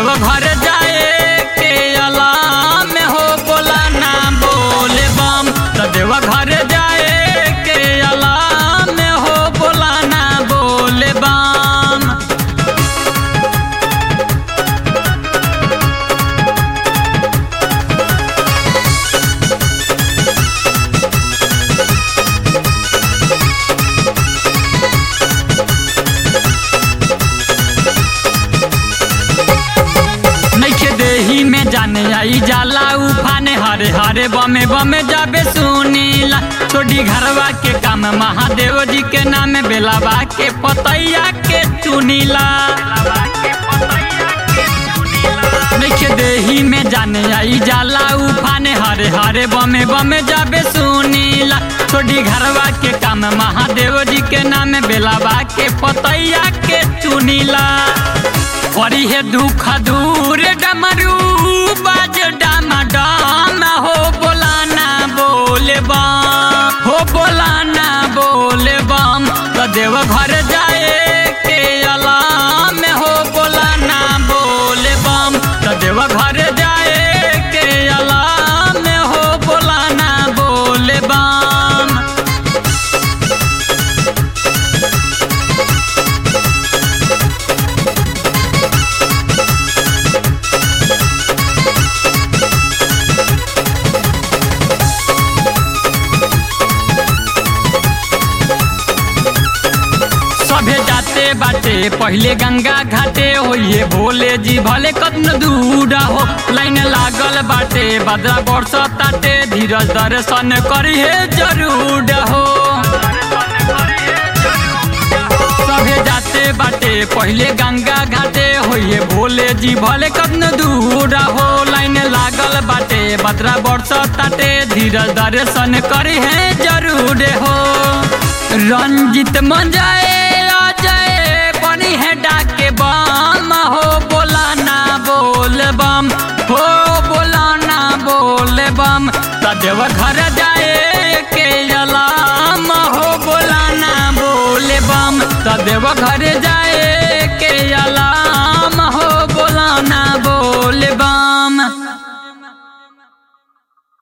देव घर जाए के अलाम में हो बोला ना बोले बम त देव घर जाए के अलाम में हो बोला ना बोले बम नइखे देही में जाने आई जाला उफाने हरे हरे बमे बमे जाबे सुनीला छोड़ी घरवा के काम महादेव जी के नाम बेलावा के पतैया के चुनीला नइखे देही में जाने आई जाला उफाने हरे हरे बमे बमे जाबे सुनीला छोड़ी घरवा के काम महादेव जी के नाम बेलावा के पतैया के चुनीला करी है दुख दूर डमरू बाज डाम डाम हो बोलाना बोले बम हो बोलाना बोले बम तो देव घर जाए के अलाम हो बोलाना बोले बम तो देव घर जाए के अलाम हो बोलाना बोले बम सभे जाते बाटे पहले गंगा घाटे होइए भोले जी भले कदन दूरा हो लाइन लागल बाटे बदरा वर्ष ताटे धीरज दर्शन करी है जरूर हो सभे जाते बाटे पहले गंगा घाटे होइए भोले जी भले कदन दूरा हो लाइन लागल बाटे बदरा वर्ष ताटे धीरज दर्शन करी है जरूर हो रंजित मंजाए अजय बनी है डाके बम हो बोलाना बोल बम हो बोलाना बोल बम तदेव घर जाए के अलाम हो बोलाना बोल बम तदेव घर जाए